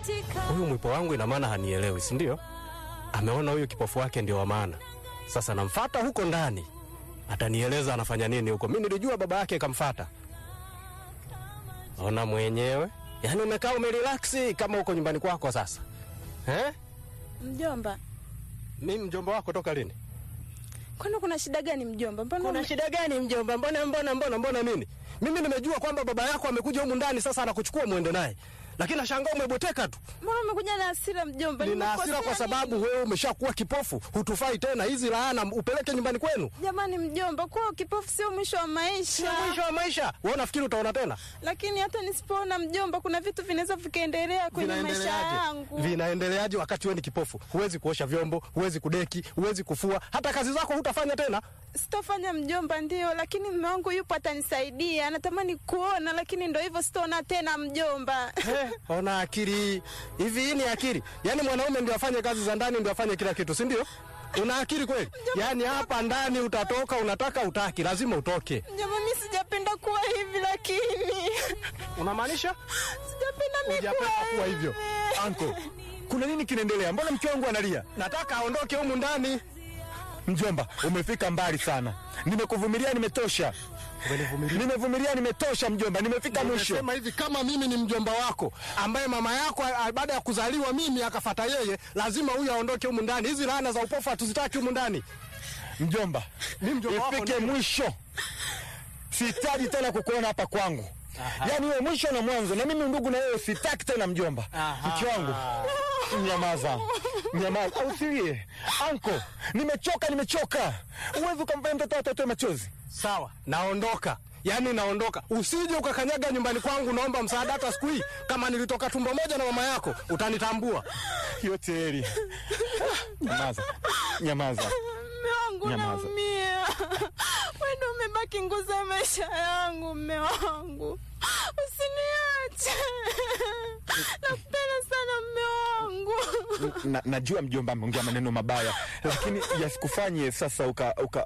Huyu mwipo wangu ina maana hanielewi, si ndio? Ameona huyu kipofu wake ndio wa maana. Sasa namfata huko ndani, atanieleza anafanya nini huko. Mi nilijua baba yake kamfata. Ona mwenyewe, yaani umekaa umerelaksi kama huko nyumbani kwako sasa eh? Mjomba, Mi mjomba wako toka lini? kwani kuna shida gani mjomba? Mbona Kuna ume- shida gani mjomba? Mbona mbona mbona mbona nini? Mimi nimejua kwamba baba yako amekuja humu ndani sasa anakuchukua muende naye. Lakini nashangaa umebweteka tu. mbona umekuja na hasira mjomba? Nina Nimekosea hasira kwa nini? sababu wewe umeshakuwa kipofu, hutufai tena. Hizi laana upeleke nyumbani kwenu. Jamani mjomba, kuwa kipofu sio mwisho wa maisha. Sio mwisho wa maisha. Wewe unafikiri utaona tena? Lakini hata nisipoona mjomba, kuna vitu vinaweza vikaendelea kwenye maisha yangu. Vinaendeleaje wakati wewe ni kipofu? Huwezi kuosha vyombo, huwezi kudeki, huwezi kufua, hata kazi zako hutafanya tena. Sitofanya mjomba, ndio, lakini mume wangu yupo, atanisaidia. Anatamani kuona, lakini ndo hivyo, sitaona tena mjomba. Eh, ona akili hivi. Hii ni akili? Yaani mwanaume ndio afanye kazi za ndani, ndio afanye kila kitu, si ndio? Una akili kweli? Yaani hapa ndani utatoka, unataka utaki, lazima utoke. Mjomba, mi sijapenda kuwa hivi, lakini Unamaanisha sijapenda mi hujapenda kuwa kuwa hivyo? Anko, kuna nini kinaendelea? Mbona mke wangu analia? Nataka aondoke humu ndani. Mjomba, umefika mbali sana. Nimekuvumilia, nimetosha. Nimevumilia, nimetosha mjomba, nimefika mwisho. Nimesema hivi, kama mimi ni mjomba wako ambaye mama yako a- baada ya kuzaliwa mimi akafata yeye, lazima huyu aondoke humu ndani. Hizi laana za upofu hatuzitaki humu ndani. Mjomba, Mimi mjomba wako ifike ndio. mwisho. Sihitaji tena kukuona hapa kwangu. Yaani wewe mwisho na mwanzo, na mimi ndugu na wewe sitaki tena mjomba. Mke wangu, nyamaza, nyamaza, usilie. Anko, nimechoka, nimechoka. Uwezi ukamfanya mtoto wako atoe machozi. Sawa, naondoka. Yaani naondoka. Usije ukakanyaga nyumbani kwangu, naomba msaada hata siku hii. Kama nilitoka tumbo moja na mama yako, utanitambua. Yote heri. Nyamaza, nyamaza. Mme wangu Nyamaza. naumia. Wewe ndio umebaki nguzo ya maisha yangu, mme wangu. Usiniache. Nakupenda sana mme wangu. na, najua mjomba ameongea maneno mabaya, lakini yasikufanye sasa uka, uka,